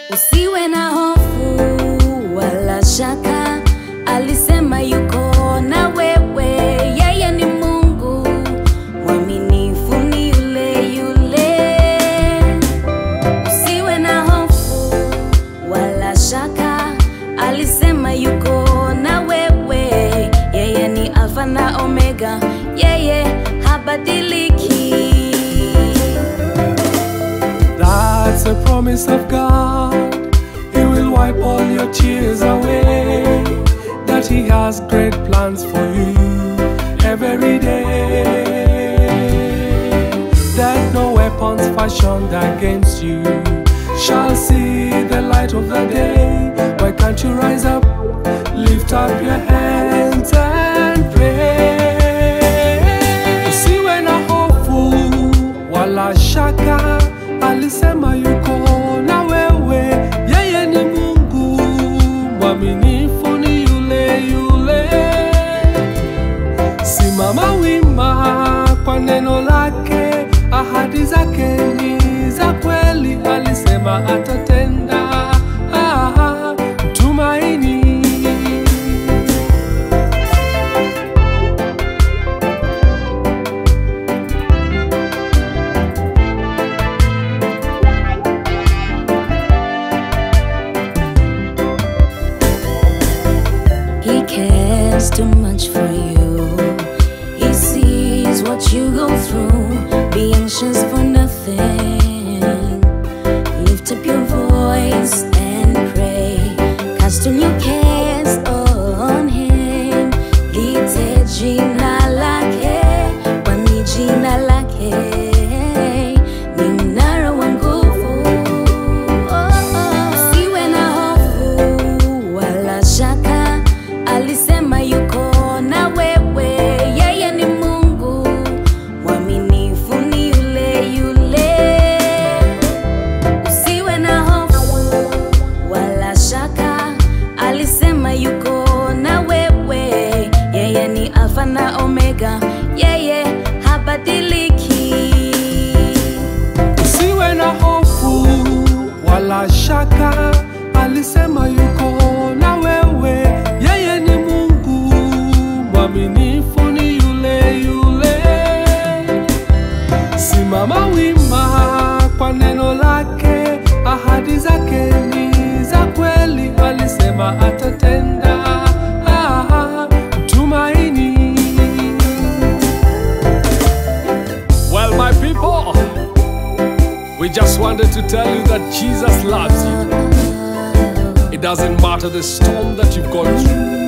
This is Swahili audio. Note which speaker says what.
Speaker 1: Usiwe na hofu wala shaka, alisema yuko na wewe. Yeye ni Mungu mwaminifu, ni yule yule. Usiwe na hofu wala shaka, alisema yuko na wewe. Yeye ni Alfa na Omega, yeye habadiliki.
Speaker 2: That's a promise of God. He will wipe all your tears away. That He has great plans for you every day. That no weapons fashioned against you shall see the light of the day. Why can't you rise up, lift up your hands and pray? Usiwe na hofu wala shaka, alisema yuko na wewe. Yeye ni Mungu mwaminifu, ni yule yule. Simama wima kwa neno lake, ahadi zake ni za kweli, alisema atatenda. Ah, tumaini
Speaker 1: He cares too much for you. He sees what you go through. Be anxious for nothing. Lift up your voice and pray. Cast all your cares on Him. Lite jina lake, kwani jina lake ni mnara wa nguvu. Oh, oh. Usiwe na hofu wala shaka, alisema yuko na wewe. Yeye ni Mungu mwaminifu, ni yule yule. Usiwe na hofu wala shaka, alisema yuko na wewe. Yeye ni Alfa na Omega, yeye habadiliki.
Speaker 2: Usiwe na hofu wala shaka, alisema yuko na wewe. Yeye ni Mungu mwaminifu, ni yule yule. Simama wima kwa neno lake, ahadi zake ni za kweli, alisema atatenda. Ah, tumaini. Well, my people, we just wanted to tell you that Jesus loves you. It doesn't matter the storm that you've gone through.